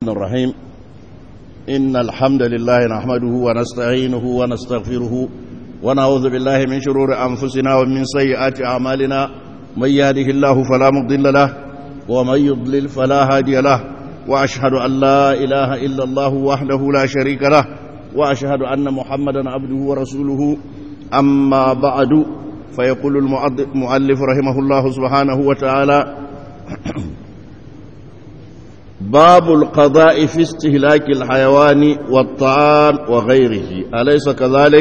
الرحمن الرحيم إن الحمد لله نحمده ونستعينه ونستغفره ونعوذ بالله من شرور أنفسنا ومن سيئات أعمالنا من يهده الله فلا مضل له ومن يضلل فلا هادي له وأشهد أن لا إله إلا الله وحده لا شريك له وأشهد أن محمدا عبده ورسوله أما بعد فيقول المؤلف رحمه الله سبحانه وتعالى باب القضاء في استهلاك الحيوان والطعام وغيره أليس كذلك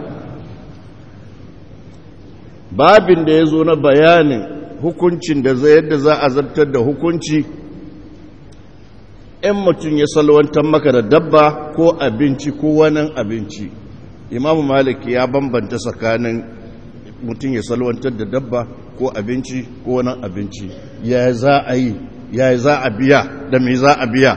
babin da ya zo na bayanin hukuncin da zai yadda za a zartar da hukunci in mutum ya salwantar maka da dabba ko abinci ko wani abinci imamu malik ya bambanta tsakanin mutum ya salwantar da dabba ko abinci ko wani abinci ya za a yi ya za a biya da me za a biya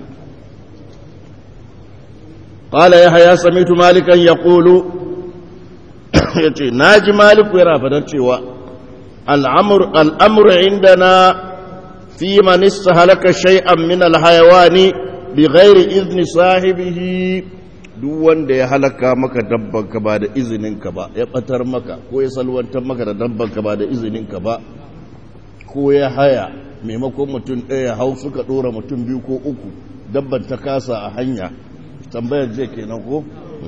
قال يحيى سمعت مالكا يقول yace naji maliku yana fadar cewa al'amur al'amru indana fi man istahalaka shay'an min al-hayawani bighairi izni sahibihi duk wanda ya halaka maka dabbanka ba da izininka ba ya batar maka ko ya salwantar maka da dabbanka ba da izininka ba ko ya haya maimakon mutum ɗaya hau suka ɗora mutum biyu ko uku dabban ta kasa a hanya tambayar je kenan ko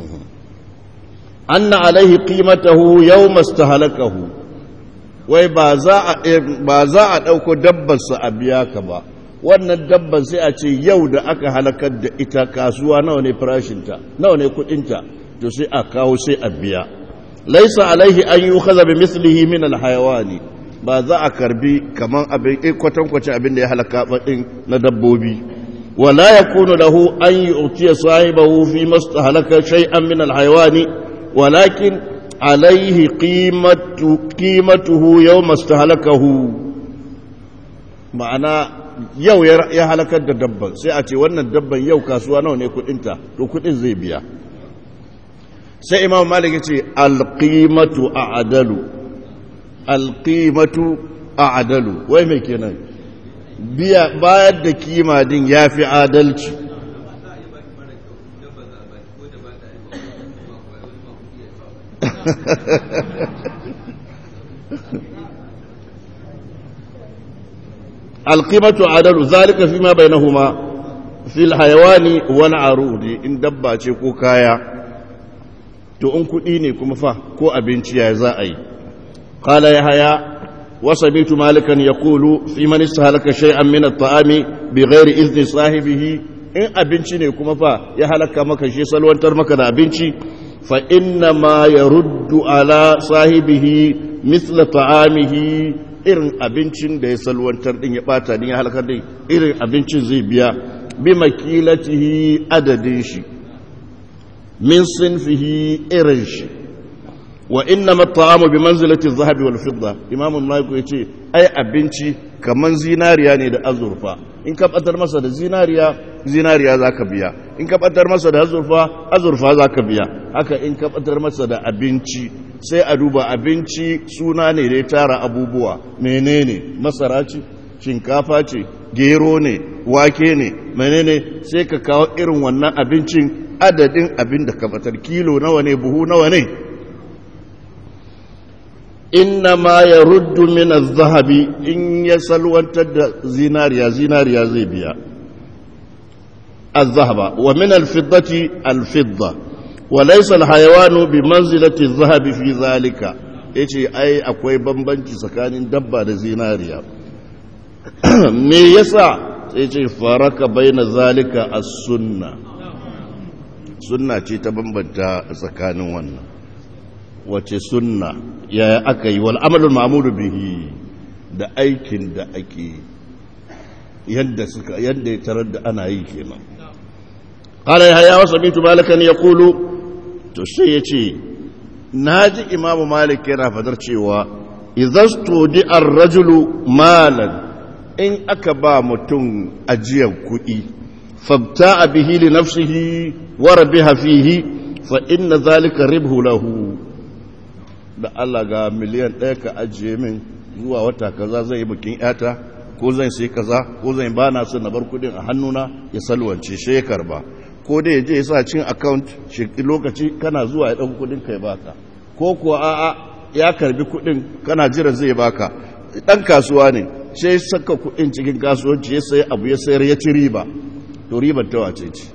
anna alaihi qimatahu yawma istahalakahu wai ba za a ba za a dauko dabbar sa a biya ka ba wannan dabban sai a ce yau da aka halakar da ita kasuwa nawa ne farashin ta nawa ne kudin ta to sai a kawo sai a biya laysa alaihi an yukhadha bi mislihi min al hayawani ba za a karbi kaman abin kwatankwacin abin da ya halaka din na dabbobi wala yakunu lahu an yu'tiya sahibahu fi mastahalaka shay'an min al hayawani ولكن عليه قيمة قيمته يوم استهلكه ma'ana yau ya halakar da dabban sai a ce wannan dabban yau kasuwa nawa ne kudinta to kudin zai biya sai imam malik ya ce alqimatu a'dalu alqimatu a'dalu wai me kenan biya bayar da kima din yafi adalci القيمة عدل ذلك فيما بينهما في الحيوان والعروض إن دبا ko kaya to in kuɗi ne kuma fa ko abinci ya za a yi قال يحيى وسمعت مالكا يقول في من استهلك شيئا من الطعام بغير إذن صاحبه in abinci ne kuma fa ya halaka maka shi salwantar maka da abinci fa inna ma ya ruddu ala sahibihi misla ta'amihi irin abincin da ya salwantar din ya bata din ya halakar din irin abincin zai biya bi makilatihi adadin shi min sinfihi irin shi wa inna mat'amu bi manzilati adh-dhahabi wal fidda imam an-nawawi yace ai abinci kaman zinariya ne da azurfa in ka batar masa da zinariya zinariya zaka biya in ka batar masa da azurfa azurfa zaka biya haka in ka batar masa da abinci sai a duba abinci suna ne da ya tara abubuwa menene masara ce shinkafa ce gero ne wake ne menene sai ka kawo irin wannan abincin adadin abin da ka batar kilo nawa ne buhu nawa ne innama ya ruddu min zahabi in ya salwantar da zinariya zinariya zai biya الذهب ومن الفضة الفضة وليس الحيوان بمنزلة الذهب في ذلك yace ai akwai bambanci tsakanin dabba da zinariya me yasa sai ce faraka baina zalika as-sunna sunna ce ta bambanta tsakanin wannan wace sunna yaya aka yi wal amalul ma'muru bihi da aikin da ake yadda suka yadda ya tarar da ana yi kenan qala ya ya wasamitu malikan yaqulu to sai yace naji imamu malik yana fadar cewa idhastudi ar-rajulu malan in aka ba mutum ajiyar kuɗi fabta bihi li nafsihi wa rabiha fihi fa inna zalika ribhu lahu da Allah ga miliyan ɗaya ka ajiye min zuwa wata kaza zai yi bikin yata ko zan sai kaza ko zan ba na son na bar kudin a hannuna ya salwance shi ya karba ko dai ya je ya sa cin account lokaci kana zuwa ya ɗauki kudin ka ya baka ko kuwa a'a ya karbi kudin kana jira zai baka dan kasuwa ne sai saka kudin cikin kasuwanci ya sayi abu ya sayar ya ci riba to ribar ta wace ce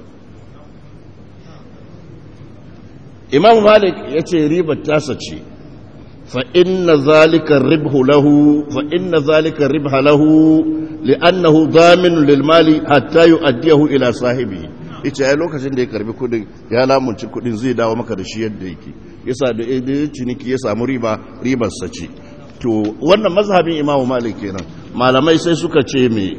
imam malik ya ce ribar tasa ce fa inna zalika ribhu lahu fa inna zalika ribha lahu li'annahu dhamin lil mali hatta yu'addiyahu ila sahibi yace ai lokacin da ya karbi kudin ya lamunci kudin zai dawo maka da shi yadda yake yasa da ciniki ya samu riba ribar sa ce to wannan mazhabin imam malik kenan malamai sai suka ce me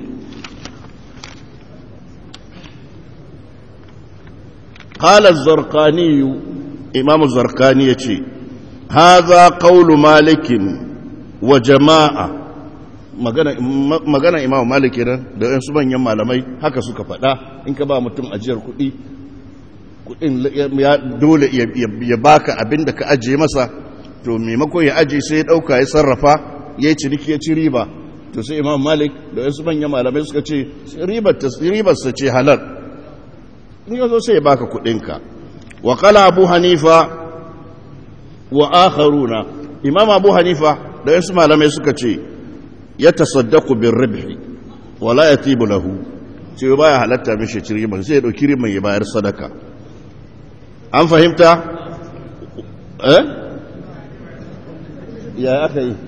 qala az-zarqani imam az-zarqani yace hadha qawlu malik wa jama'a magana magana imam malik kenan da wasu manyan malamai haka suka faɗa in ka ba mutum ajiyar kuɗi kuɗin ya dole ya baka abin da ka ajiye masa to maimakon ya ajiye sai ya ɗauka ya sarrafa ya yi ciniki ya ci riba to sai imam malik da wasu manyan malamai suka ce ribarsa ce halar in ya zo sai ya baka kuɗinka wa kala abu hanifa wa akharuna imam abu hanifa da wasu malamai suka ce ya tasaddaku bin ribhi wala ya tibu lahu ce ba ya halatta mishi ci riban sai ya ɗauki riban ya bayar sadaka an fahimta eh ya aka yi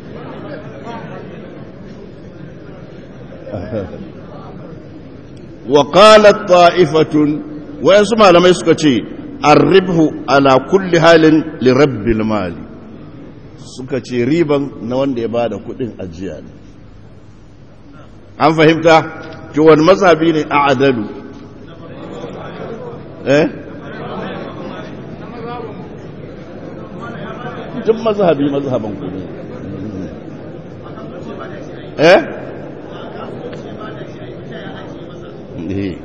wa qalat ta'ifatun wayansu malamai suka ce arribhu ala kulli halin li rabbil mali suka ce riban na wanda ya bada kudin ajiya ne an fahimta ki wani mazhabi ne a adalu eh duk mazhabi mazhaban ku ne eh eh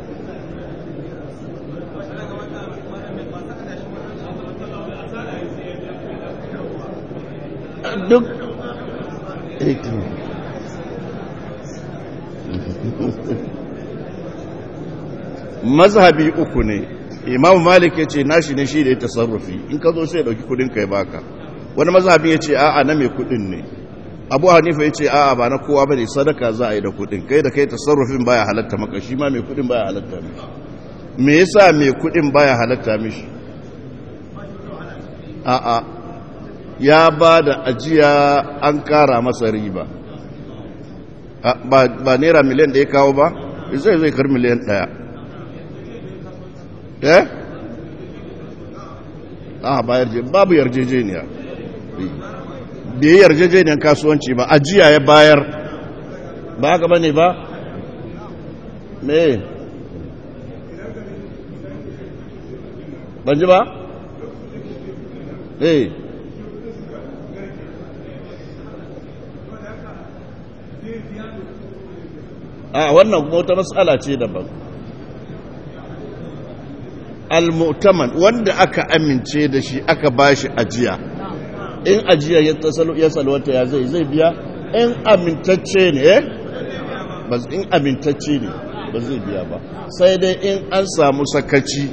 duk mazhabi uku ne imamu malik ya ce nashi ne shi da ya tasarrufi in ka zo sai ya ɗauki kudin kai baka wani mazhabi ya ce a'a na mai kudin ne abu hanifa ya ce a'a ba na kowa ba ne sadaka za a yi da kudin kai da kai tasarrufin baya halatta maka shi ma mai kudin baya halatta mishi me yasa mai kudin baya halatta mishi a'a ya ba da ajiya an kara masa riba ba naira miliyan da ya kawo ba zai zai kar miliyan daya eh a ba yarje babu yarjejeniya bai yarjejeniyar kasuwanci ba ajiya ya bayar ba haka bane ba me ban ji ba eh a wannan kuma wata matsala ce daban al-mu'taman wanda aka amince da shi aka bashi ajiya in ajiya ya tasalo ya salwata ya zai zai biya in amintacce ne eh ba in amintacce ne ba zai biya ba sai dai in an samu sakaci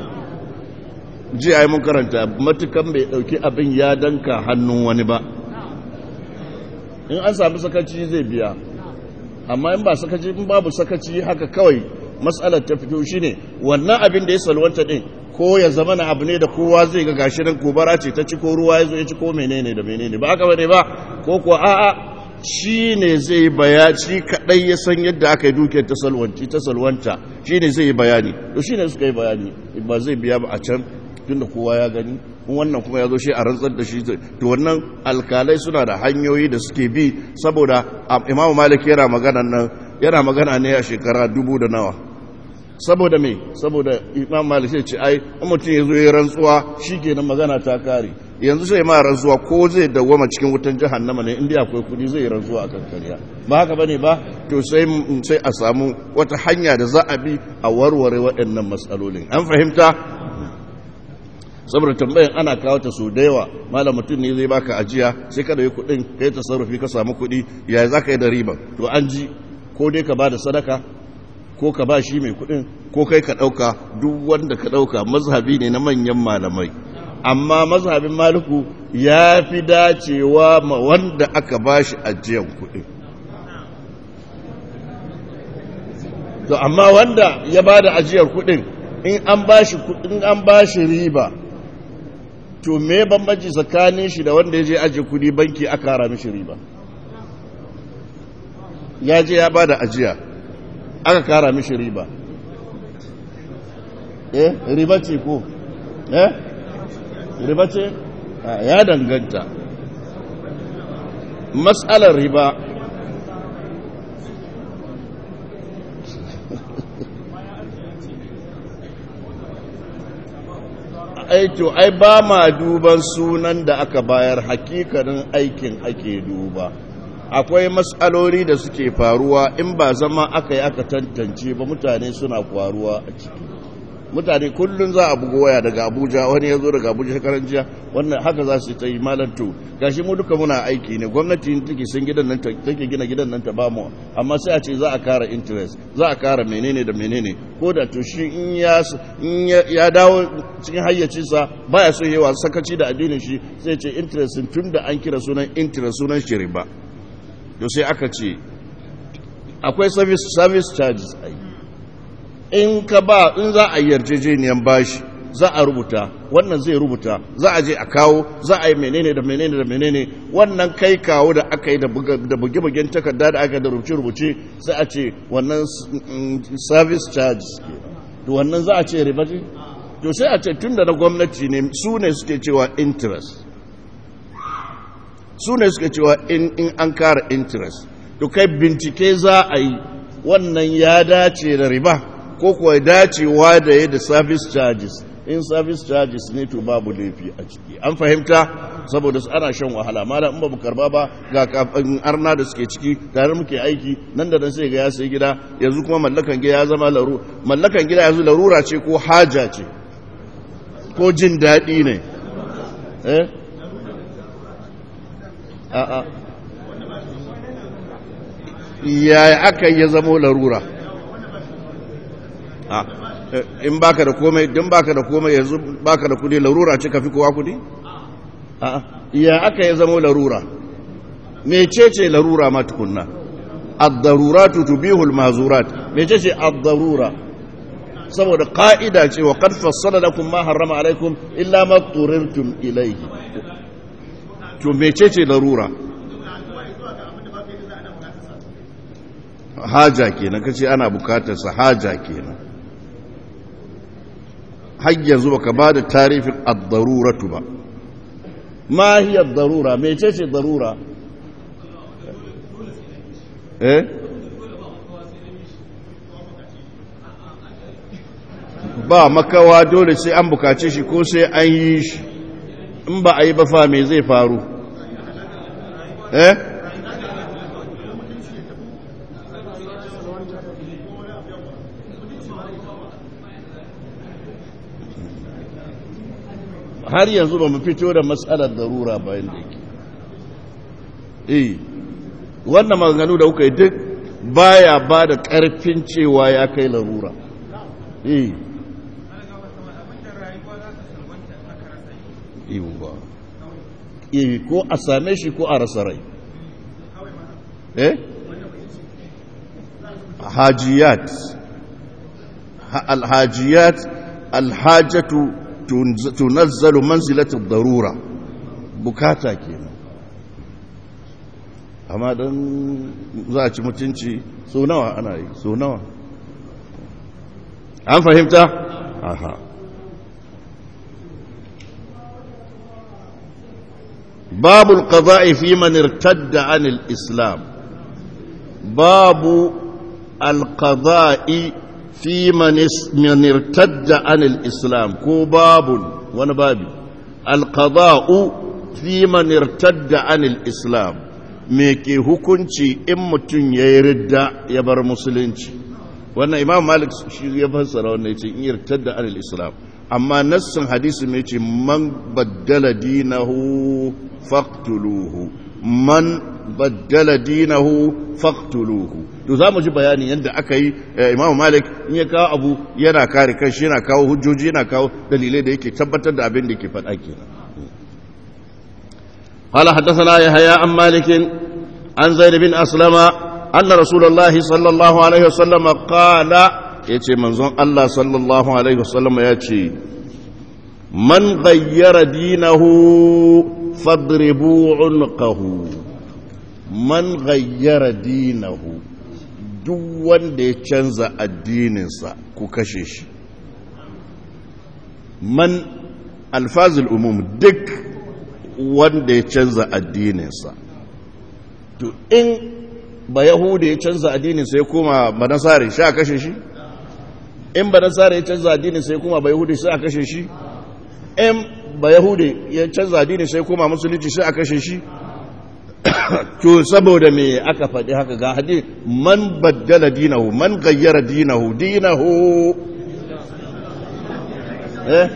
ji ai mun karanta matukan bai dauki abin ya danka hannun wani ba in an samu sakaci zai biya amma in ba sakaci in babu sakaci haka kawai matsalar ta fito shine wannan abin da ya salwanta din ko ya zama na abu ne da kowa zai ga gashi nan gobara ce ta ci ko ruwa ya zo ya ci ko menene da menene ba aka bane ba ko kuwa a'a shi ne zai bayani shi kadai ya san yadda aka yi dukiyar ta salwanci ta salwanta shi ne zai yi bayani to shi ne suka yi bayani ba zai biya ba a can tunda kowa ya gani wannan kuma ya zo shi a rantsar da shi to wannan alkalai suna da hanyoyi da suke bi saboda imamu malik yana magana nan yana magana ne a shekara dubu da nawa saboda me saboda imam malik sai ce ai in mutum ya zo ya rantsuwa shikenan magana ta kare yanzu sai ma rantsuwa ko zai dawwama cikin wutan jahannama ne inda akwai kudi zai rantsuwa a kan kariya ba haka bane ba to sai sai a samu wata hanya da za a bi a warware waɗannan matsalolin an fahimta saboda tambayan ana kawo ta so da yawa malam mutum ne zai baka ajiya sai ka da yi kudin kai tasarrufi ka samu kudi ya za ka yi da riba to an ji ko dai ka ba da sadaka ko ka ba shi mai kudin ko kai ka dauka duk wanda ka dauka mazhabi ne na manyan malamai amma mazhabin maliku ya fi dacewa ma wanda aka ba shi ajiyar kudin to amma wanda ya ba da ajiyar kudin in an ba shi kudin an ba shi riba to me bambanci tsakanin shi da wanda ya je ajiye kudi banki aka hara mishi riba ya je ya ba da ajiya aka kara mishi riba eh riba ce ko eh riba ce ya danganta matsalar riba aito ai ba ma duban sunan da aka bayar hakikanin aikin ake duba akwai matsaloli da suke faruwa in ba zama aka yi aka tantance ba mutane suna faruwa a ciki mutane kullum za a bugo waya daga abuja wani ya zo daga abuja shekaran jiya wannan haka za su ta yi malanto gashi mu duka muna aiki ne gwamnati take sun gidan nan take gina gidan nan ta ba mu amma sai a ce za a kara interest za a kara menene da menene ko da to shi in ya in ya dawo cikin hayyacinsa baya so yawa sakaci da addinin shi sai ce interest tun da an kira sunan interest sunan shi riba to sai aka ce akwai service service charges ai in ka ba in za a yarjejeniyan bashi za a rubuta wannan zai rubuta za a je a kawo za a yi menene da menene da menene wannan kai kawo da aka yi da buge-bugen takarda da aka da rubuce-rubuce sai a ce wannan service charges ke to wannan za a ce riba ce to sai a ce tun da na gwamnati ne su ne suke cewa interest su ne suke cewa in an kara interest to kai bincike za a yi wannan ya dace da riba ko kuwa dacewa da ya da service charges in service charges ne to babu laifi a ciki an fahimta saboda su ana shan wahala mala in ba mu karba ba ga arna da suke ciki tare muke aiki nan da nan sai ga ya sai gida yanzu kuma mallakan gida ya zama laru mallakan gida yanzu larura ce ko haja ce ko jin daɗi ne eh a'a yaya aka yi ya zamo larura in baka da komai don baka da komai yanzu baka da kudi larura ce ka fi kowa kudi a'a ya aka yi zamo larura mecece larura ma tukunna ad-daruratu tubihul mazurat mecece ad-darura saboda ka'ida ce wa qad fassala lakum ma harrama alaikum illa ma turirtum ilayhi to mecece larura haja kenan kace ana bukatar sa haja kenan har yanzu baka bada tarifin ad-daruratu ba ma hiya ad-darura mecece darura eh ba makawa dole sai an bukace shi ko sai an yi shi in ba a yi ba fa me zai faru eh har yanzu ba mu fito da matsalar darura bayan da yake eh wannan maganganu da kuka yi duk baya ba da ƙarfin cewa ya kai larura eh yiwuwa eh ko a same shi ko a rasa rai eh hajiyat alhajiyat alhajatu tunazzalu manzilatu darura bukata kenan amma don za a ci mutunci so nawa ana yi so nawa an fahimta? aha باب القضاء في من ارتد عن الإسلام باب القضاء في من, من ارتد عن الإسلام كو باب وانا بابي القضاء في من ارتد عن الإسلام ميكي hukunci in mutum ya yi ridda ya bar musulunci wannan imam malik shi ya fassara wannan ya ce in yartadda anil islam amma nassin hadisi mai ce man baddala dinahu faqtuluhu man baddala dinahu faqtuluhu to zamu ji bayanin yadda aka yi Imam Malik in ya kawo abu yana kare kanshi yana kawo hujjoji yana kawo dalilai da yake tabbatar da abin da yake faɗa kenan قال حدثنا يحيى عن مالك عن زيد بن أسلم أن رسول الله صلى الله عليه وسلم قال يتي منظر الله صلى الله عليه وسلم يتي من غير دينه فاضربوا عنقه من غير دينه duk wanda ya canza addininsa ku kashe shi man alfazil umum duk wanda ya canza addininsa to in ba yahuda ya canza addininsa ya koma ba nasare sha kashe shi in ba nasare ya canza addininsa ya koma ba yahudi sai a kashe shi in ba yahudi ya canza addininsa ya koma musulunci sai a kashe shi to saboda me aka faɗi haka ga hadith man baddala dinahu man gayyara dinahu dinahu eh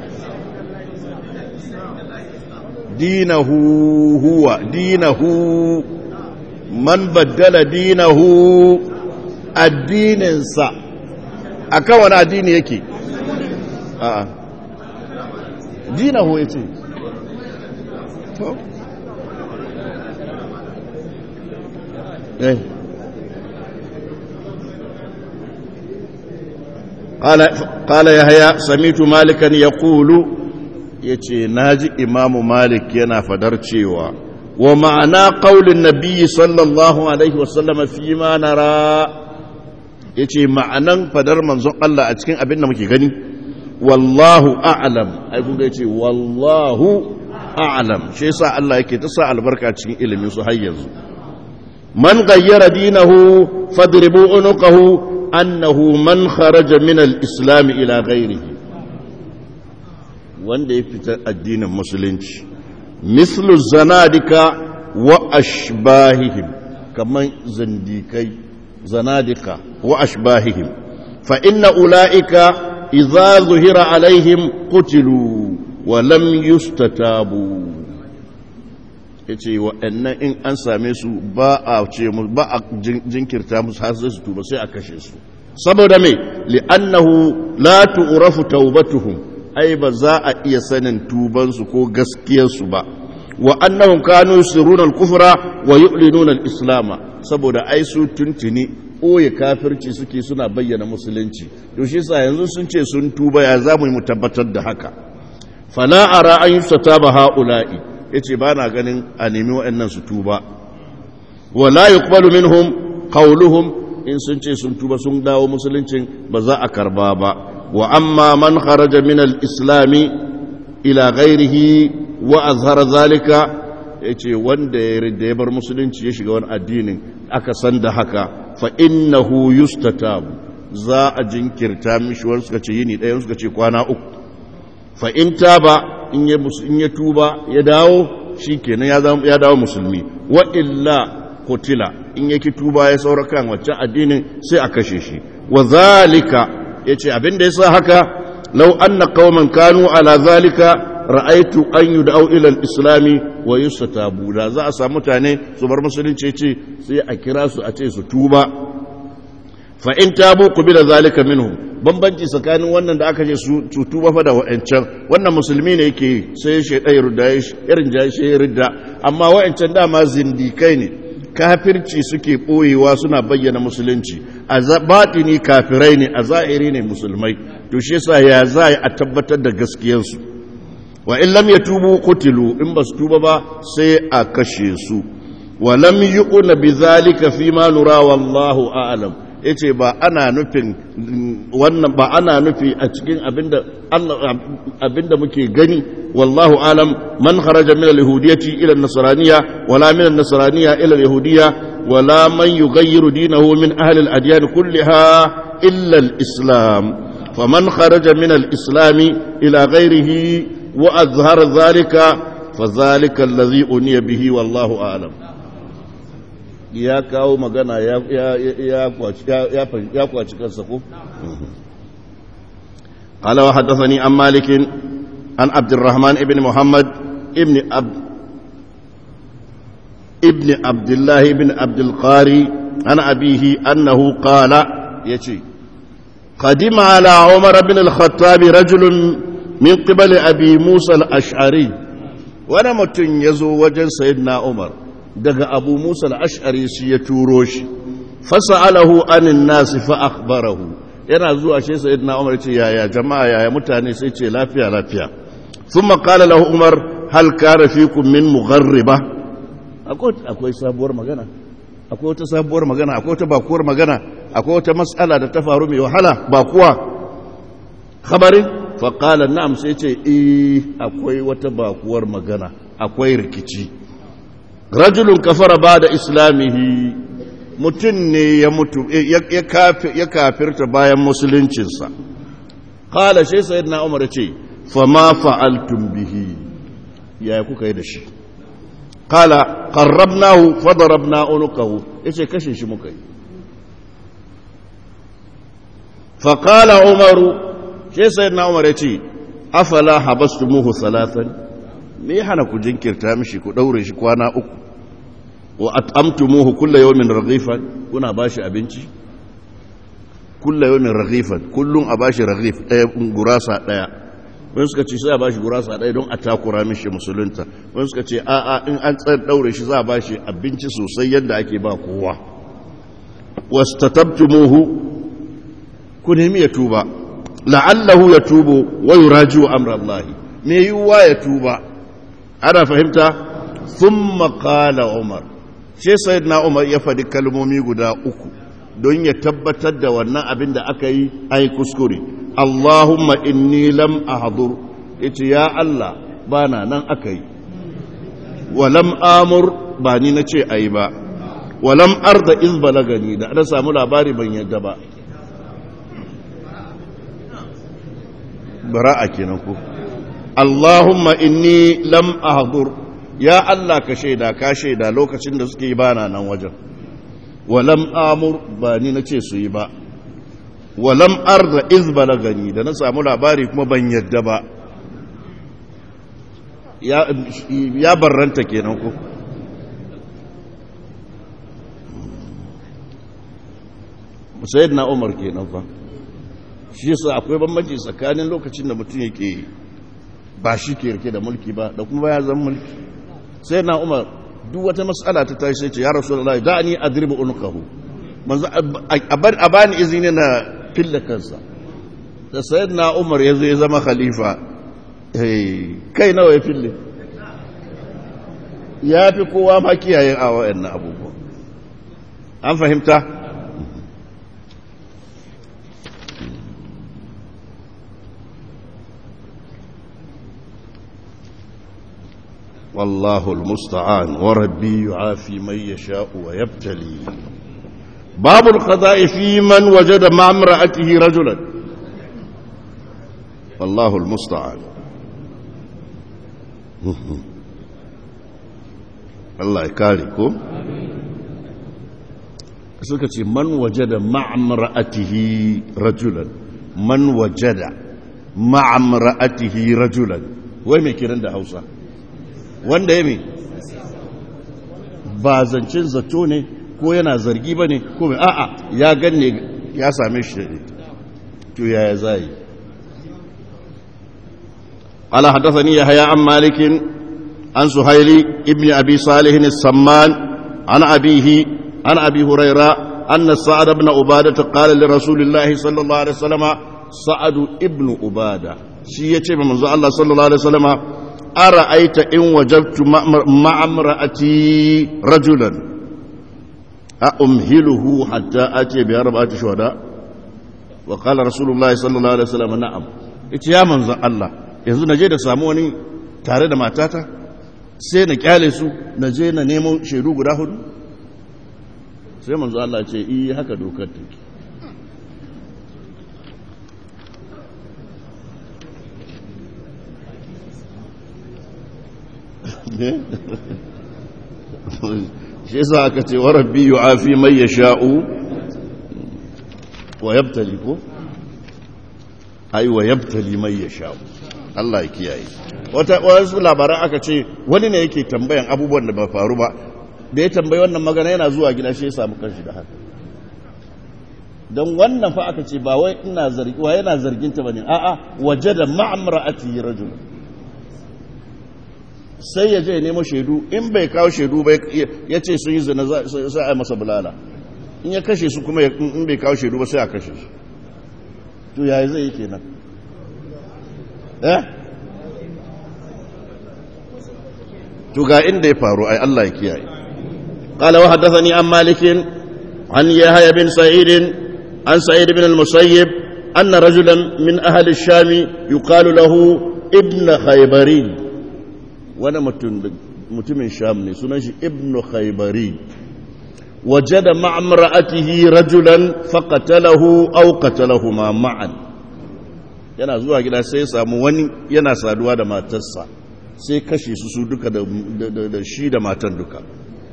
dinahu huwa dinahu man baddala dinahu addininsa akan wani addini yake a'a dinahu yace to eh قال قال يحيى سمعت مالكا يقول yace naji imamu malik yana fadar cewa wa ma'ana qaulin nabiyyi sallallahu alaihi wasallam fi ma nara yace ma'anan fadar manzon Allah a cikin abin da muke gani wallahu a'lam ai kun ga yace wallahu a'lam shi yasa Allah yake ta sa albarka cikin ilimin su har yanzu man ghayyara dinahu fadribu unuqahu annahu man kharaja min al-islam ila ghairihi wanda ya fita addinin musulunci mislu zanadika wa ashbahihim kaman zandikai zanadika wa ashbahihim fa inna ulaika idza zuhira alaihim qutilu wa lam yustatabu yace wa'annan in an same su ba a ce ba a jinkirta musu har sai su tuba sai a kashe su saboda me li'annahu la tu'rafu tawbatuhum ai ba za a iya sanin tubansu ko gaskiyarsu ba wa annahum kanu yusiruna al-kufra wa yu'linuna al-islam saboda ai su tuntuni oye kafirci suke suna bayyana musulunci to shi yasa yanzu sun ce sun tuba ya zamu mu tabbatar da haka fala ara an yusataba haula'i yace ba na ganin a nemi wa'annan su tuba wa la yuqbalu minhum qawluhum in sun ce sun tuba sun dawo musuluncin ba za a karba ba وأما من خرج من الإسلام إلى غيره وأظهر ذلك yace wanda ya ridda ya bar musulunci ya shiga wani addinin aka san da haka fa innahu yustatab za a jinkirta mishi wani suka ce yini ɗaya suka ce kwana uku fa in taba in ya in ya tuba ya dawo shikenan ya ya dawo musulmi wa illa kutila in yake tuba ya saura kan waccan addinin sai a kashe shi wa zalika ya ce abin da ya sa haka lau an na kawoman kanu ala zalika ra'aitu an yi da'au ilal islami wa yi su tabu da za a samu mutane su bar musulunci ce sai a kira su a ce su tuba fa in tabu ku bi da zalika minhu bambanci tsakanin wannan da aka ce su tuba fa da wa'ancan wannan musulmi ne yake sai shaidai rudda irin jashi ridda amma wa'ancan dama zindikai ne kafirci suke ɓoyewa suna bayyana musulunci a baɗini kafirai ne a za'iri ne musulmai to shi yasa ya za a tabbatar da gaskiyarsu wa in lam yatubu qutilu in basu tuba ba sai a kashe su wa lam yuqna bizalika fi ma nura wallahu a'lam yace ba ana nufin wannan ba ana nufi a cikin abinda Allah abinda muke gani wallahu alam man kharaja min al-yahudiyyati ila an-nasraniyya wala min an-nasraniyya ila al-yahudiyya wala man yughayyiru dinahu min ahli al-adyan kullaha illa al-islam faman kharaja min al-islam ila ghayrihi wa azhara dhalika fadhalika alladhi uniya bihi wallahu alam ya kawo magana ya kwaci kansa ko? قال وحدثني عن مالك عن عبد الرحمن ابن محمد ابن عبد ابن عبد الله بن عبد القاري عن أبيه أنه قال يتي قدم على عمر بن الخطاب رجل من قبل أبي موسى الأشعري وانا متن يزو وجن سيدنا عمر دق أبو موسى الأشعري سيتوروش فسأله عن الناس فأخبره yana zuwa shi sayyidina Umar ce yaya jama'a yaya mutane sai ce lafiya lafiya thumma qala lahu Umar hal kana fikum min mugharriba akwai sabuwar magana akwai wata sabuwar magana akwai wata bakuwar magana akwai wata matsala da ta faru mai wahala ba kuwa khabarin faƙala na'am sai ce eh akwai wata bakuwar magana akwai rikici rajulun kafara ba da islamihi mutum ne ya mutu ya kafirta bayan musuluncinsa ƙala shi sayid na umar ce fama fa'altun bihi yaya kuka yi da shi ƙala ƙarrabnahu fadarabna unukahu ya ce kashe shi muka yi faƙala umaru shi sayid na umar ya ce afala habastumuhu salatan me ya hana ku jinkirta mishi ku ɗaure shi kwana uku wa at'amtumuhu kulla yawmin raghifan kuna bashi abinci kulla yawmin raghifan kullun a bashi raghif ɗaya gurasa ɗaya wani suka ce sai a bashi gurasa ɗaya don a takura mishi musulunta wani suka ce a a in an tsar ɗaure shi za a bashi abinci sosai yadda ake ba kowa wastatabtumuhu ku nemi ya tuba la'allahu ya tubo wa yuraji'u amra Allah me yiwuwa ya tuba ana fahimta thumma qala Umar sai sayyidina Umar ya faɗi kalmomi guda uku don ya tabbatar da wannan abin da aka yi ai kuskure Allahumma inni lam ahdur yace ya Allah bana nan aka yi wa lam amur ba ni nace ayi ba wa lam arda iz balagani da ana samu labari ban yadda ba bara'a kenan ko Allahumma inni lam ahdur ya Allah ka shaida ka shaida lokacin da suke yi bana nan wajen walam amur ba ni nace su yi ba walam arda iz balagani da na samu labari kuma ban yadda ba ya ya barranta kenan ko sayyidina Umar kenan fa shi yasa akwai bambanci tsakanin lokacin da mutum yake ba shi ke rike da mulki ba da kuma ya zama mulki sai na umar duk wata matsala ta tashi sai ce ya rasu da da ni adribu unqahu manzo a bani izini na filla kansa da sayyidina umar yazo ya zama khalifa kai nawa ya fille ya fi kowa ma kiyaye a wa'annan abubuwa an fahimta والله المستعان وربي يعافي من يشاء ويبتلي باب القضاء في من وجد مع امرأته رجلا والله المستعان الله يكاريكم suka ce man wajada ma'amra'atihi rajulan man wajada ma'amra'atihi rajulan wai mai kiran da Hausa wanda ya mai ba zancen zato ne ko yana zargi ba ne ko mai a'a ya ganne ya same shi ne to yaya zai ala haddathani yahya an malikin an suhaili ibn abi salih as-samman an abihi an abi huraira anna sa'ad ibn ubadah qala li rasulillahi sallallahu alaihi wasallam sa'ad ibn ubadah shi yace manzo Allah sallallahu alaihi wasallam أرأيت إن وجدت مع امرأتي رجلا أأمهله حتى أتي بأربعة شهداء وقال رسول الله صلى الله عليه وسلم نعم ita ya manzan Allah yanzu na je da samu wani tare da matata sai na kyale su na je na nemo shaidu guda hudu sai manzan Allah ce iya haka dokar take shi yasa aka ce wa rabbi yu'afi man yasha'u wa yabtali ko ai wa yabtali man yasha'u Allah ya kiyaye wata wasu labaran aka ce wani ne yake tambayan abubuwan da ba faru ba da ya tambayi wannan magana yana zuwa gida shi ya samu kanshi da haka don wannan fa aka ce ba wai ina zargi wa yana zargin ta bane a'a waje da ma'amra'ati rajul sai ya je ya nemo shaidu in bai kawo shaidu ba ya ce sun yi zina sai a masa bulala in ya kashe su kuma in bai kawo shaidu ba sai a kashe su to yaya zai yi kenan eh to ga inda ya faru ai Allah ya kiyaye قال وحدثني عن مالك عن يحيى بن سعيد عن سعيد بن المسيب أن رجلا من أهل الشام يقال له ابن خيبري وانا متم الشام سنش ابن خيبري وجد مع امرأته رجلا فقتله أو قتلهما معا yana zuwa gida sai ya samu wani yana saduwa da matarsa sai kashe su su duka da shi da matan duka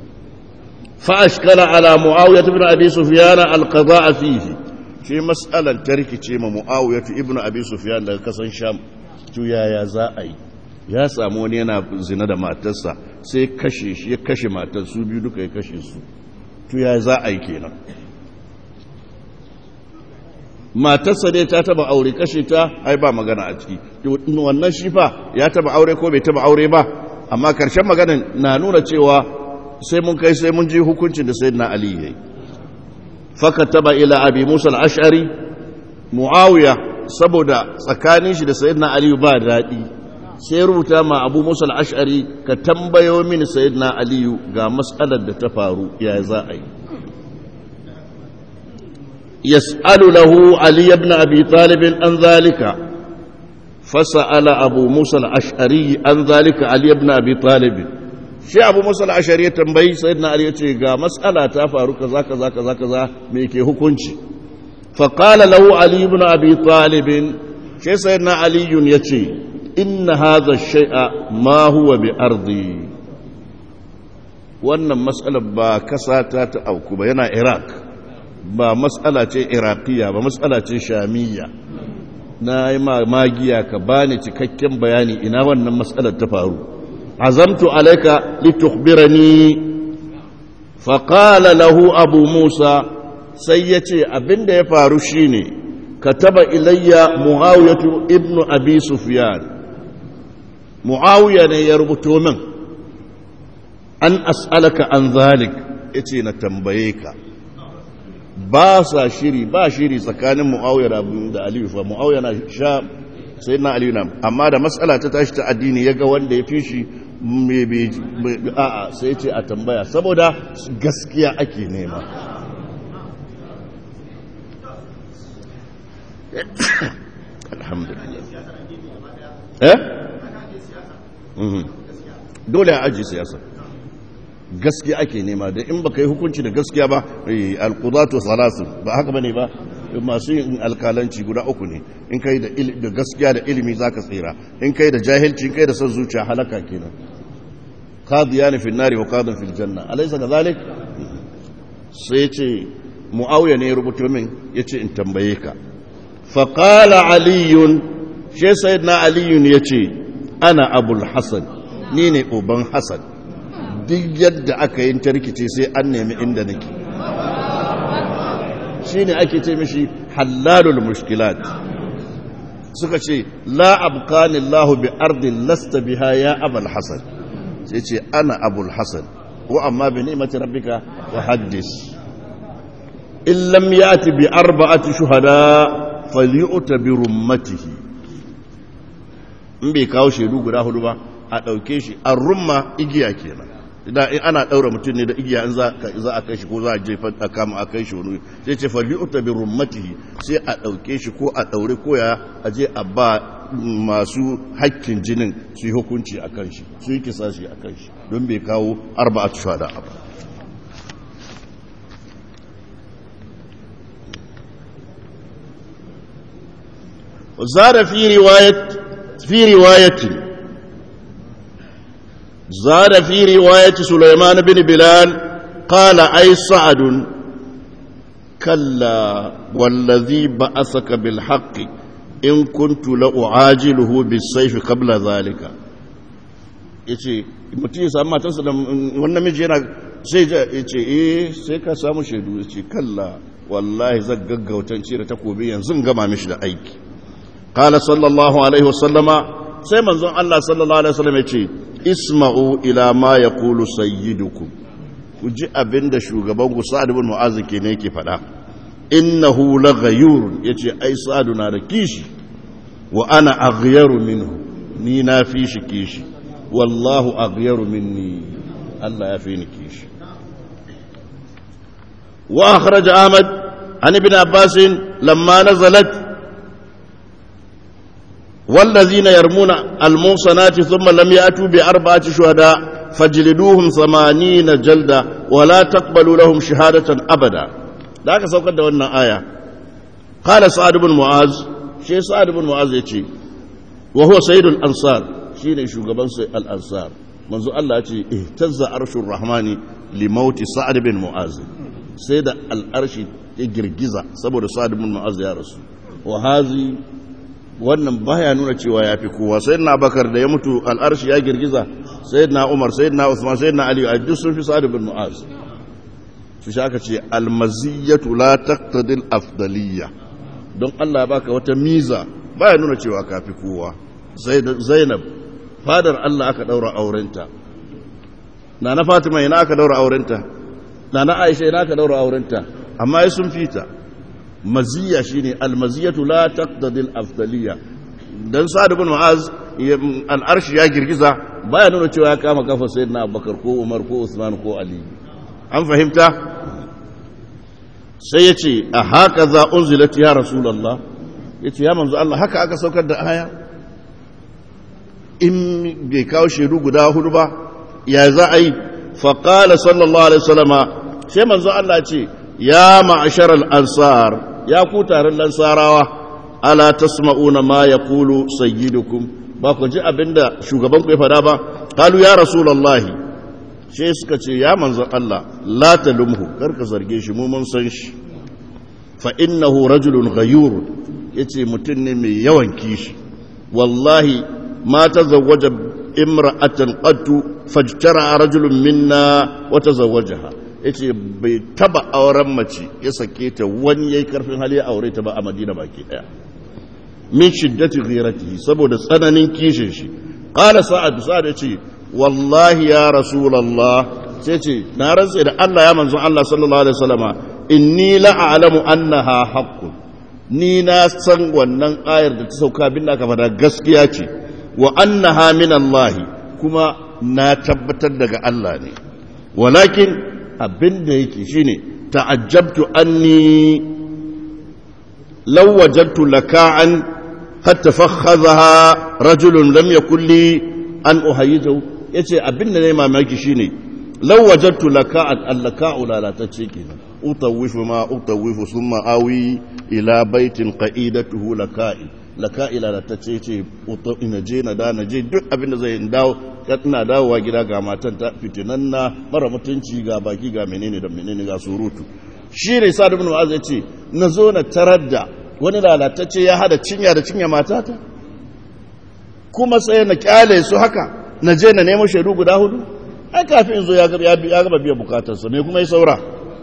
فأشكل على معاوية بن أبي سفيان القضاء فيه في مسألة ترك تيم معاوية ابن أبي سفيان لك كسن شام تو يا يا زائي ya samu wani yana zina da matarsa sai kashe shi ya kashe matar su biyu duka ya kashe su to ya za a yi kenan matarsa dai ta taba aure kashe ta ai ba magana a ciki to wannan shi fa ya taba aure ko bai taba aure ba amma karshen maganin na nuna cewa sai mun kai sai mun ji hukuncin da sayyidina ali yayi fakataba ila abi musa al-ash'ari muawiya saboda tsakanin shi da sayyidina ali ba dadi sai rubuta ma abu musa al-ash'ari ka tambayo mini sayyidina ali ga mas'alar da ta faru ya za a yi yas'alu lahu ali ibn abi talib an zalika فسأل أبو موسى الأشعري عن ذلك علي بن أبي طالب shi abu musa al'ashari ya tambayi sayyidina ali ya ce ga matsala ta faru kaza kaza kaza kaza me ke hukunci faƙala lahu ali ibn abi talibin shi sayyidina aliyun ya ce inna hadha shay'a ma huwa bi ardi wannan matsalar ba kasa ta ta auku ba yana iraq ba matsala ce iraqiya ba matsala ce shamiyya na yi magiya ka bani cikakken bayani ina wannan matsalar ta faru عزمت عليك لتخبرني فقال له أبو موسى سيتي أبن دي فارشيني كتب إلي معاوية ابن أبي سفيان معاوية يربطو من أن أسألك عن ذلك إتي نتنبيك باسا شيري با شيري سكان معاوية da Aliyu fa Muawiya na sha sai na Aliyu na amma da matsala ta tashi ta addini yaga wanda ya fi shi a'a sai ce a tambaya saboda gaskiya ake nema alhamdulillah eh dole a aji siyasa gaskiya ake nema da in baka yi hukunci da gaskiya ba alqudatu salasu ba haka bane ba masu yin alkalanci guda uku ne in kai da gaskiya da ilimi zaka tsira in kai da jahilci in kai da son zuciya halaka kenan qadiyan fi nari wa qadin fil janna alaysa kadhalik sai ce muawiya ne ya rubuto min yace in tambaye ka fa qala ali shi sayyidina ali yace ana abul hasan ni ne uban hasan duk yadda aka yi tarkice sai an nemi inda nake shi ne ake ce mishi hallalul mushkilat suka ce la abqani Allah bi ardin lasta biha ya abul hasan sai ce ana abul hasan wa amma bi ni'mati rabbika wa haddis in lam yati bi arba'ati shuhada falyu'ta bi rummatihi in bai kawo shaidu guda hudu ba a dauke shi an rumma igiya kenan idan in ana daura mutum ne da igiya in za a kai shi ko za a jefa a kama a kai shi wani sai ce fa li'uta bi rummatihi sai a dauke shi ko a daure ko ya aje a ba masu hakkin jinin su yi hukunci a kan shi su yi kisa shi a kan shi don bai kawo arba'at shuhada a ba زاد في رواية في رواية زاد في رواية سليمان بن بلال قال أي سعد كلا والذي بأسك بالحق إن كنت لأعاجله بالسيف قبل ذلك yace mutum ya samu matarsa da wannan miji yana sai ya ce eh sai ka samu shaidu ya ce kalla wallahi zan gaggautan cire takobi yanzu gama mishi da aiki qala sallallahu alaihi wasallama sai manzon Allah sallallahu alaihi wasallam ya ce isma'u ila ma yaqulu sayyidukum ku ji abinda shugaban ku Sa'ad ibn Mu'adh ke ne yake faɗa innahu laghayur yace ai Sa'ad na da kishi wa ana aghyaru minhu ni na fi shi kishi wallahu aghyaru minni Allah ya fi ni kishi wa akhraj Ahmad an ibn Abbas lamma nazalat والذين يرمون الموصنات ثم لم يأتوا بأربعة شهداء فاجلدوهم ثمانين جلدة ولا تقبلوا لهم شهادة أبدا ذاك سوف دعونا آية قال سعد بن معاذ شيء سعد بن معاذ يتي وهو سيد الأنصار شيء شغبان الأنصار منذ الله يتي اهتز عرش الرحمن لموت سعد بن معاذ سيد الأرش يجرجز سبب سعد بن معاذ يا رسول وهذه wannan baya nuna cewa ya fi kowa sai na bakar da ya mutu al'arshi ya girgiza sai na umar sai na usman sai na aliyu a duk sun fi sa'adu bin mu'az su shi aka ce almaziyatu la taqtadil afdaliyya don Allah ya baka wata miza baya nuna cewa ka fi kowa zainab fadar Allah aka daura aurenta na na fatima ina aka daura aurenta na na aisha ina aka daura aurenta amma ya sun fita maziya shine almaziyatu la taqtadi al-afdaliyya dan sa'ad ibn mu'az al-arsh ya girgiza baya nuna cewa ya kama kafa sayyidina abubakar ko umar ko usman ko ali an fahimta sai yace a haka za unzilat ya rasulullah yace ya manzo Allah haka aka saukar da aya in bai kawo shaidu guda hudu ba ya za a yi faqala sallallahu alaihi wasallama sai manzo Allah ce ya ma'ashar al'ansar ya ku taron lansarawa ala tasma'una ma ya kulu sayyidukum ba ku ji abinda shugabanku ya fada ba kalu ya rasulallahi shi suka ce ya manzan Allah la talumhu karka zarge shi mu mun san shi fa innahu rajulun ghayur yace mutum ne mai yawan kishi wallahi ma tazawwaja imra'atan qattu fajtara rajulun minna wa tazawwajaha ya ce bai taba auren mace ya sake ta wani ya yi karfin hali ya aure ta ba a madina baki daya min shiddati ghiratihi saboda tsananin kishin shi qala sa'ad sa'ad ya ce wallahi ya rasulullah sai ce na rantsa da Allah ya manzon Allah sallallahu alaihi wasallama inni la a'lamu annaha haqqun ni na san wannan ayar da ta sauka bin da aka fada gaskiya ce wa annaha min Allah kuma na tabbatar daga Allah ne walakin abin da yake shine ta'ajjabtu anni law wajadtu laka'an qad tafakhadhaha rajulun lam yakul li an uhayyizu yace abin da ne mamaki shine law wajadtu laka'an allaka'u lalatacce kenan utawifu ma utawifu thumma awi ila baitin qa'idatuhu laka'i laka'i lalatacce ce ina je na da na je duk abin da zai dawo ina dawowa gida ga matan ta fitinanna mara mutunci ga baki ga menene da menene ga surutu shi ne sa ibn mu'az ya ce na zo na tarar da wani lalatacce ya hada cinya da cinya matata kuma sai na kyale su haka na je na nemo shaidu guda hudu ai kafin zo ya gaba biya bukatarsa me kuma ya saura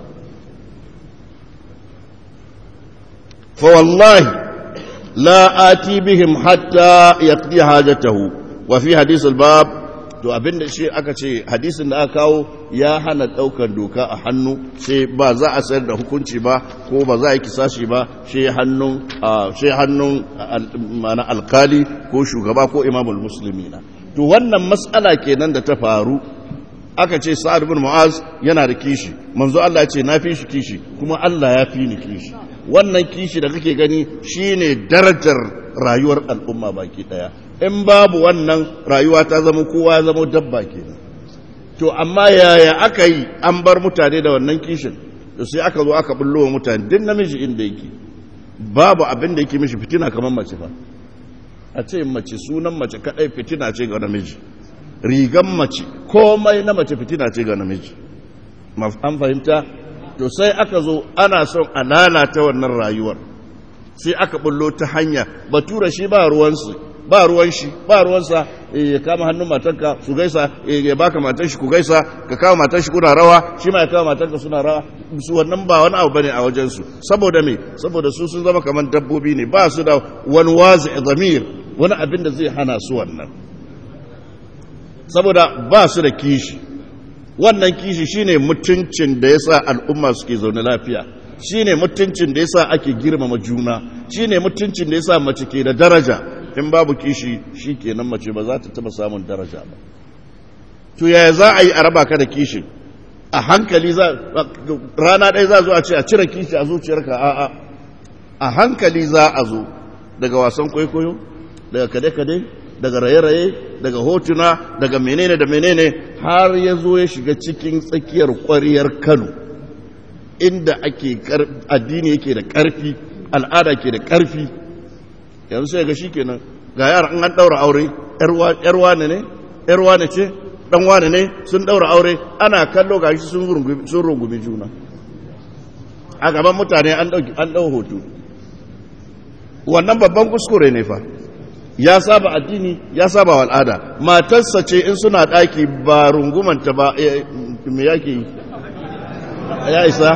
fa wallahi la ati bihim hatta yaqdi hajatahu wa fi hadith al-bab to abinda shi aka ce hadisin da aka kawo ya hana daukar doka a hannu sai ba za a sayar da hukunci ba ko ba za a yi kisashi ba shi hannun shi hannun mana alkali ko shugaba ko imamul muslimina to wannan matsala kenan da ta faru aka ce sa'ad bin mu'az yana da kishi manzo Allah ya ce na fi shi kishi kuma Allah ya fi ni kishi wannan kishi da kake gani shine darajar rayuwar al'umma baki daya in babu wannan rayuwa ta zama kowa ya zama dabba kenan to amma yaya aka yi an bar mutane da wannan kishin to sai aka zo aka bullo wa mutane din namiji inda yake babu abin da yake mishi fitina kamar mace fa a ce mace sunan mace kadai fitina ce ga namiji rigan mace komai na mace fitina ce ga namiji an fahimta to sai aka zo ana son a lalata wannan rayuwar sai aka bullo ta hanya batura shi ba ruwansu ba ruwan shi ba ruwansa ya kama hannun matarka su gaisa ya baka matar shi ku gaisa ka kama matar shi kuna rawa shi ma ya kama matarka suna rawa su wannan ba wani abu bane a wajen su saboda me saboda su sun zama kamar dabbobi ne ba su da wani wazi zamir wani abin da zai hana su wannan saboda ba su da kishi wannan kishi shine mutuncin da yasa al'umma suke zaune lafiya shine mutuncin da yasa ake girmama juna shine mutuncin da yasa mace ke da daraja in babu kishi shikenan mace ba za ta taba samun daraja ba to yaya za a yi a raba ka da kishi a hankali za rana ɗaya za zo a ce a cire kishi a zuciyarka a'a a hankali za a zo daga wasan kwaikwayo daga kade-kade daga raye-raye daga hotuna daga menene da menene har ya zo ya shiga cikin tsakiyar kwariyar kano inda ake addini yake da ƙarfi al'ada ke da ƙarfi yanzu sai ga shi kenan ga yara an ɗaura aure ‘yarwa ne ne ‘yarwa ne ce ɗan wane ne sun ɗaura aure ana kallo ga shi sun rungumi juna a gaban mutane an ɗau hoto wannan babban kuskure ne fa ya saba addini ya saba al'ada matarsa ce in suna ɗaki ba rungumanta ba me yake yi ya isa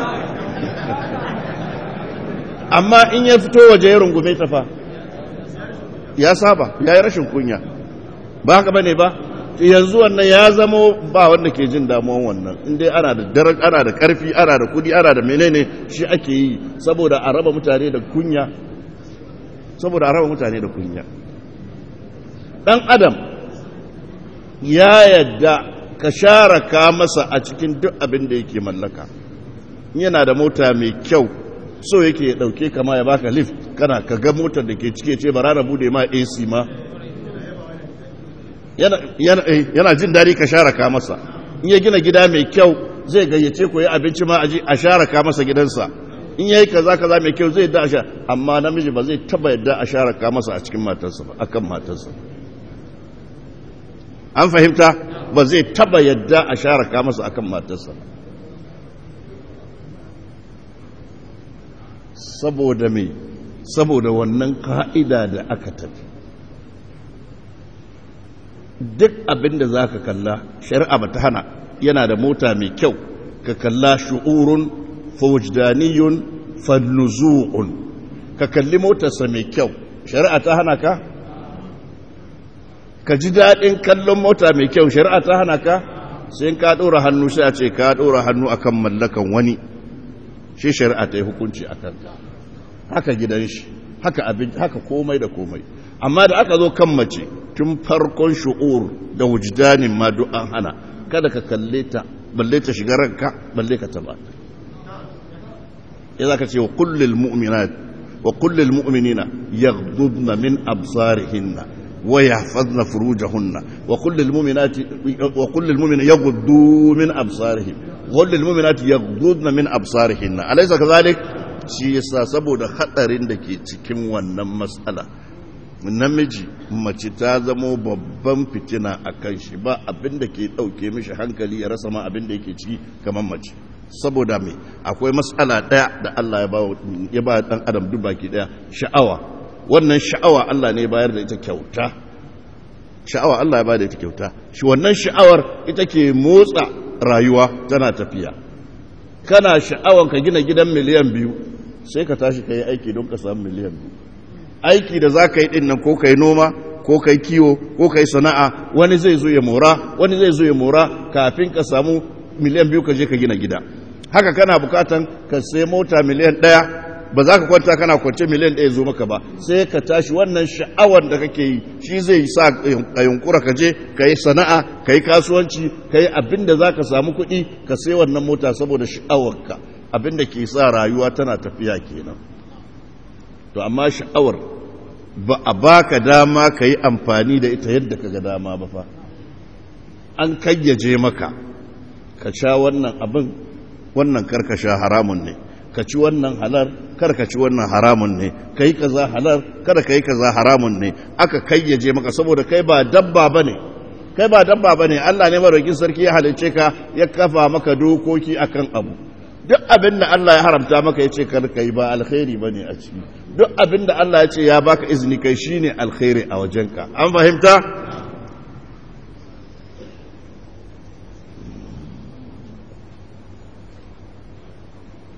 amma in ya fito waje ya rungume ta fa ya saba ya yi rashin kunya ba haka bane ba yanzu wannan ya zamo ba wanda ke jin damuwan wannan inda ana da daren ana da karfi ana da kudi ana da menene shi ake yi saboda a raba mutane da kunya saboda a raba mutane da kunya dan adam ya yadda ka share ka masa a cikin duk abin da yake mallaka yana da mota mai kyau so yake ya dauke kama ya baka lift kana ka ga motar da ke cike ce bara na bude ma AC ma yana jin daɗi ka share ka masa in ya gina gida mai kyau zai gayyace ku yi abinci ma a share ka masa gidansa in yayi kaza kaza mai kyau zai yadda a sha amma namiji ba zai taba yadda a share ka masa a cikin matarsa ba akan matarsa an fahimta ba zai taba yadda a share ka masa akan matarsa saboda me saboda wannan ka'ida da aka tafi duk abin da za ka kalla shari'a ba ta hana yana da mota mai kyau ka kalla shu'urun fawajdaniyun fannuzu'un ka kalli motarsa mai kyau shari'a ta hana ka ka ji daɗin kallon mota mai kyau shari'a ta hana ka sai ka ɗora hannu sai a ce ka ɗora hannu akan mallakan wani shi shari'a ta yi hukunci a kanka haka gidan shi haka abin haka komai da komai amma da aka zo kan mace tun farkon shu'ur da wujdanin ma duk an hana kada ka kalle ta balle ta shiga ranka balle ka taba ya zaka ce wa kullil mu'minat wa kullil mu'minina yaghdudna min absarihinna wa yahfazna furujahunna wa kullil mu'minati wa kullil mu'minina yaghuddu min absarihim wa kullil mu'minati yaghdudna min absarihinna alaysa kadhalik shi yasa saboda hadarin da ke cikin wannan matsala namiji mace ta zamo babban fitina a kan shi ba abin da ke ɗauke mishi hankali ya rasa ma abin da yake ciki kamar mace saboda mai akwai matsala ɗaya da Allah ya ba ɗan adam duk baki ɗaya sha'awa wannan sha'awa Allah ne bayar da ita kyauta sha'awa Allah ya ba da ita kyauta shi wannan sha'awar ita ke motsa rayuwa tana tafiya kana sha'awan ka gina gidan miliyan biyu sai ka tashi ka yi aiki don ka samu miliyan biyu aiki da za ka yi ɗin nan ko ka yi noma ko ka yi kiwo ko ka yi sana'a wani zai zo ya mora wani zai zo ya mora kafin ka samu miliyan biyu ka je ka gina gida haka kana bukatan ka sai mota miliyan ɗaya ba za ka kwanta kana kwance miliyan ɗaya zo maka ba sai ka tashi wannan sha'awar da kake yi shi zai sa ka yunkura ka je ka yi sana'a ka yi kasuwanci ka yi abin da za ka samu kuɗi ka sai wannan mota saboda sha'awarka abin da ke sa rayuwa tana tafiya kenan to amma sha'awar ba a baka dama ka yi amfani da ita yadda ka ga dama ba fa an kayyaje maka ka sha wannan abin wannan karka sha haramun ne ka ci wannan halar kar ka ci wannan haramun ne ka yi kaza halar kada ka yi kaza haramun ne aka kayyaje maka saboda kai ba dabba ba ne kai ba dabba ba ne allah ne maraukin sarki ya halicce ka ya kafa maka dokoki akan abu duk abin da Allah ya haramta maka ya ce karka yi ba alkhairi ba ne a ciki duk abin da Allah ya ce ya baka izini kai shi ne alkhairi a wajenka an fahimta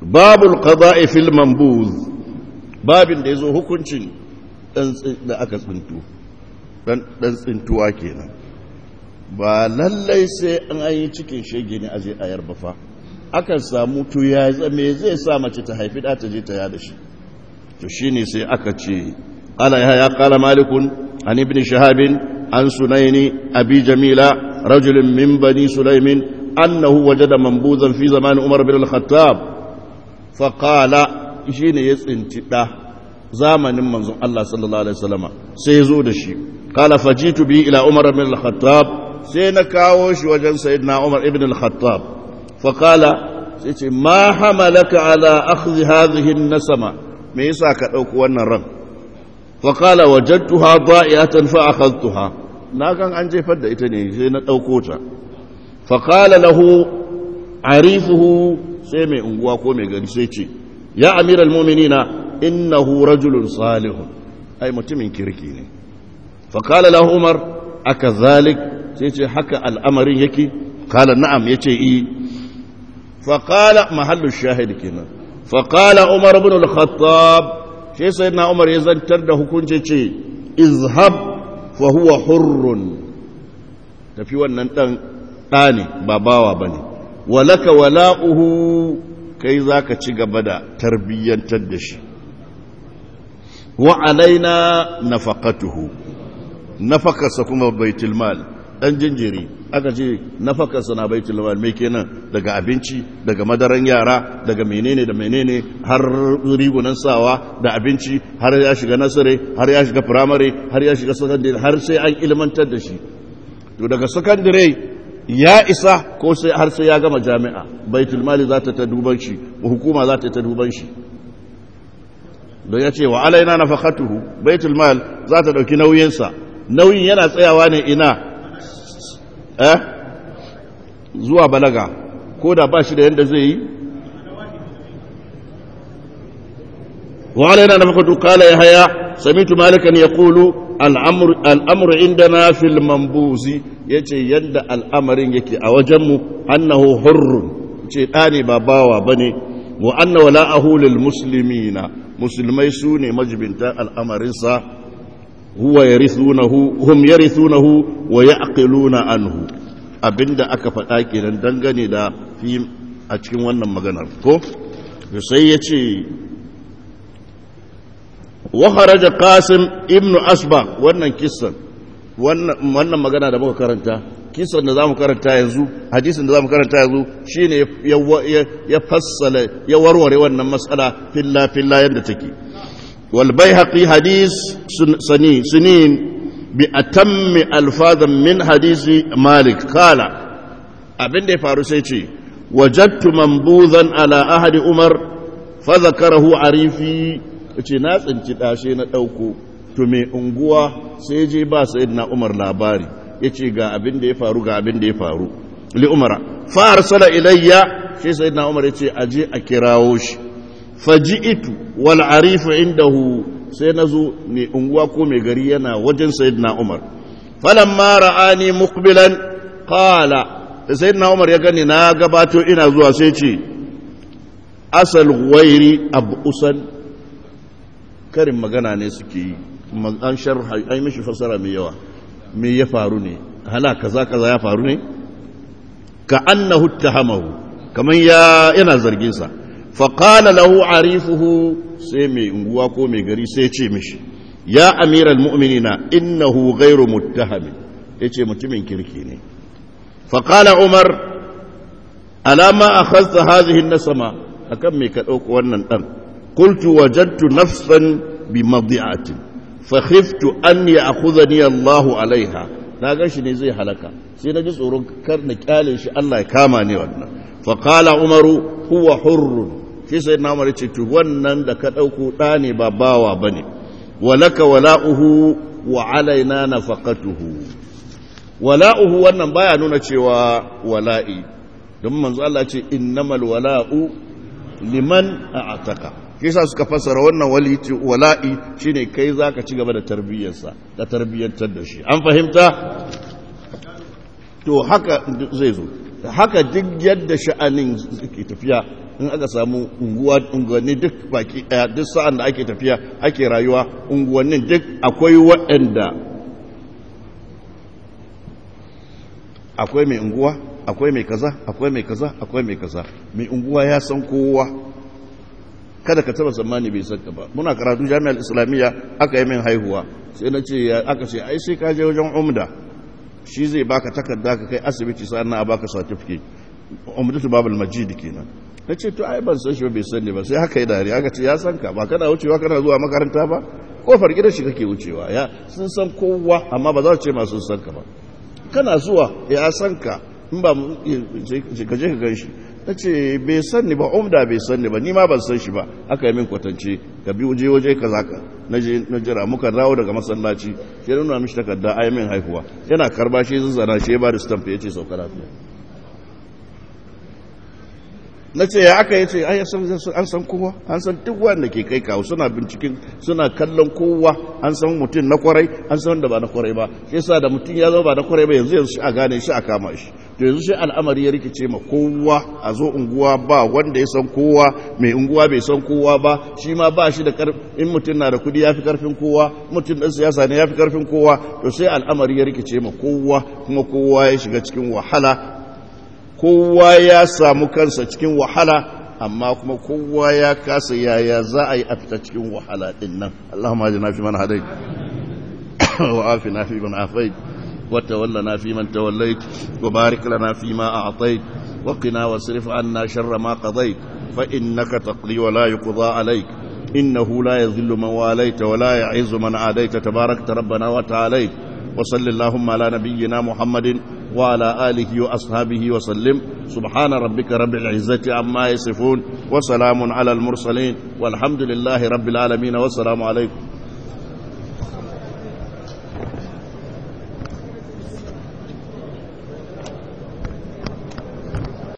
babul qada'i fil manbuz babin da yazo hukuncin dan da aka tsintu dan dan tsintuwa kenan ba lallai sai an yi cikin shege ne aje ayar ba fa akan samu to ya me zai sa mace ta haifi da ta je ta yada shi to shine sai aka ce qala ya qala malikun an ibn shahabin an sunaini abi jamila rajulun min bani sulaimin annahu wajada manbuzan fi zaman umar bin al-khattab fa qala shine ya tsinci da zamanin manzon Allah sallallahu alaihi wasallama sai ya zo da shi qala fajitu bi ila umar bin al-khattab sai na kawo shi wajen sayyidina umar ibn al-khattab fa qala sai ce ma hamalaka ala akhdhi hadhihi an-nasama me yasa ka dauko wannan ran fa qala wajadtuha da'iyatan fa akhadhtuha na kan an jefar da ita ne sai na dauko ta fa qala lahu arifuhu sai mai unguwa ko mai gari sai ce ya amiral mu'minina innahu rajulun salihun ai mutumin kirki ne fa qala lahu umar akazalik sai ce haka al'amarin yake qala na'am yace i fa qala mahallu shahid kenan fa qala umar ibn al-khattab sai sayyidina umar ya zantar da hukunci ce izhab fa huwa hurrun tafi wannan dan ɗani ba bawa bane walaka wala'uhu kai za ka ci gaba da tarbiyyantar da shi wa alaina nafaqatuhu nafakarsa kuma baitul mal dan jinjiri aka ce nafakarsa na baitul mal me kenan daga abinci daga madaran yara daga menene da menene har rigunan sawa da abinci har ya shiga nasare har ya shiga firamare har ya shiga sakandare har sai an ilmantar da shi to daga sakandare ya isa ko sai har sai ya gama jami'a baitul mali za ta ta duban shi hukuma za ta ta duban shi don ya ce wa alaina na fakatuhu baitul mal za ta ɗauki nauyinsa nauyin yana tsayawa ne ina eh zuwa balaga ko da ba shi da yadda zai yi wa alaina na fakatuhu kala ya haya samitu malikan ya kulu al'amur indana fil mambuzi ya ce yadda al'amarin yake a wajenmu annahu hurrun ce ɗani ba bawa ba ne wa anna wala'ahu lil muslimina musulmai su ne majibinta al'amarinsa huwa yarithunahu hum yarithunahu wa ya'qiluna anhu abinda aka faɗa kenan dangane da fi a cikin wannan maganar ko sai ya ce wa kharaja qasim ibnu asba wannan kissan wannan magana da muka karanta kisan da zamu karanta yanzu hadisin da zamu karanta yanzu shine ya fassala ya warware wannan mas'ala filla filla yadda take wal baihaqi hadis sani sinin bi atammi alfazan min hadisi malik qala abin da ya faru sai ce wajadtu manbuzan ala ahadi umar fa zakarahu arifi ce na tsinci dashe na dauko to mai unguwa sai je ba na umar labari ya ce ga abin da ya faru ga abin da ya faru li umara fa arsala ilayya sai na umar ya ce aje a kirawo shi faji'itu wal arifu indahu sai nazo mai unguwa ko mai gari yana wajen sayyidina umar falamma ra'ani muqbilan qala sayyidina umar ya gani na gabato ina zuwa sai ce asal gwairi abusan karin magana ne suke yi an sharha ai mishi fasara mai yawa me ya faru ne hala kaza kaza ya faru ne ka annahu tahamahu kaman ya yana zargin sa fa qala lahu arifuhu sai mai unguwa ko mai gari sai ce mishi ya amiral mu'minina innahu ghairu muttaham yace mutumin kirki ne fa qala umar alama akhadha hadhihi an-nasama akan me ka dauko wannan dan qultu wajadtu nafsan bi madi'atin fakhiftu an ya'khudhani Allahu alaiha na ga shi ne zai halaka sai na ji tsoron kar na kyale shi Allah ya kama ni wannan fa qala umaru huwa hurrun shi sai na umar ce to wannan da ka dauko da ne ba bawa bane walaka wala'uhu wa alaina nafaqatuhu wala'uhu wannan baya nuna cewa wala'i don manzo Allah ce innamal wala'u liman a'taka kisa suka fassara wannan wala'i shine kai zaka ci gaba da tarbiyyarsa da tarbiyyantar da shi an fahimta to haka zai zo haka duk yadda sha'anin ke tafiya in aka samu unguwa unguwanni duk baki daya duk sa'an da ake tafiya ake rayuwa unguwannin duk akwai waɗanda akwai mai unguwa akwai mai kaza akwai mai kaza akwai mai kaza mai unguwa ya san kowa kada ka taba tsammani bai san ka ba muna karatu jami'ar islamiyya aka yi min haihuwa sai na ce aka ce ai sai ka je wajen umda shi zai baka takarda ka kai asibiti sannan a baka certificate umdatu babul majid kenan na ce to ai ban san shi ba bai san ne ba sai haka yi dare aka ce ya san ka ba kana wucewa kana zuwa makaranta ba kofar gidan shi kake wucewa ya sun san kowa amma ba za su ce masu san ka ba kana zuwa ya san ka in ba ka je ka gan shi ta ce bai san ni ba umda bai san ni ba ni ma ban san shi ba aka yi min kwatance ka bi waje waje ka zaka na je na jira muka dawo daga masallaci sai nuna mishi takarda ai min haihuwa yana karba shi zazzana shi ya ba da stamp ya ce sauka lafiya na ce ya aka yace ai an san kowa an san duk wanda ke kai kawo suna binciken suna kallon kowa an san mutum na kwarai an san wanda ba na kwarai ba shi yasa da mutum ya zama ba na kwarai ba yanzu yanzu shi a gane shi a kama shi to yanzu shi al'amari ya rikice ma kowa a zo unguwa ba wanda ya san kowa mai unguwa bai san kowa ba shi ma ba shi da in mutum na da kudi ya fi karfin kowa mutum ɗan siyasa ne ya fi karfin kowa to sai al'amari ya rikice ma kowa kuma kowa ya shiga cikin wahala kowa ya samu kansa cikin wahala amma kuma kowa ya kasa yaya za a yi a fita cikin wahala din nan Allahumma ajina fi man hadait wa afina fi man afait wa tawallana fi man tawallait wa barik lana fi ma a'tait wa qina wasrif anna sharra ma qadait fa innaka taqdi wa la yuqda alayk إنه لا يذل من واليت ولا يعز من عاديت تباركت ربنا وتعاليت وصل اللهم على نبينا محمد وعلى آله وأصحابه وسلم سبحان ربك رب العزة عما يصفون وسلام على المرسلين والحمد لله رب العالمين والسلام عليكم